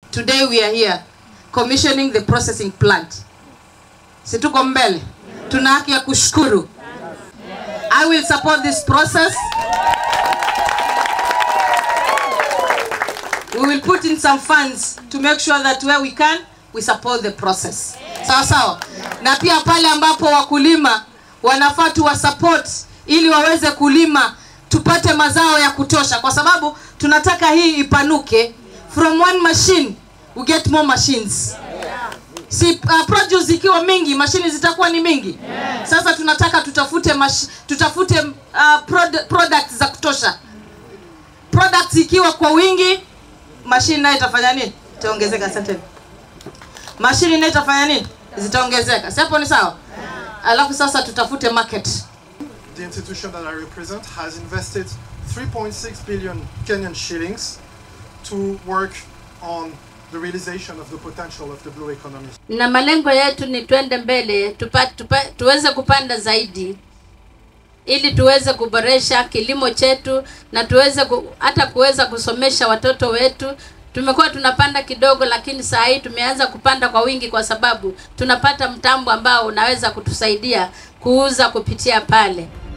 Today we are here commissioning the processing plant. Si tuko mbele? Tuna haki ya kushukuru. I will support this process. We will put in some funds to make sure that where we can we support the process. Sawa sawa. Na pia pale ambapo wakulima wanafaa tuwa support ili waweze kulima tupate mazao ya kutosha, kwa sababu tunataka hii ipanuke. From one machine we get more machines. Si uh, produce ikiwa mingi, mashini zitakuwa ni mingi. Sasa tunataka tutafute mash, tutafute uh, prod, products za kutosha. Products ikiwa kwa wingi, mashini nayo itafanya nini? Itaongezeka. Asante. Mashini nayo itafanya nini? Zitaongezeka. Si hapo ni sawa? Alafu sasa tutafute market. The institution that I represent has invested 3.6 billion Kenyan shillings to work on the realization of the potential of the blue economy. na malengo yetu ni twende mbele tupa, tupa, tuweze kupanda zaidi ili tuweze kuboresha kilimo chetu na tuweze ku, hata kuweza kusomesha watoto wetu. Tumekuwa tunapanda kidogo, lakini saa hii tumeanza kupanda kwa wingi, kwa sababu tunapata mtambo ambao unaweza kutusaidia kuuza kupitia pale.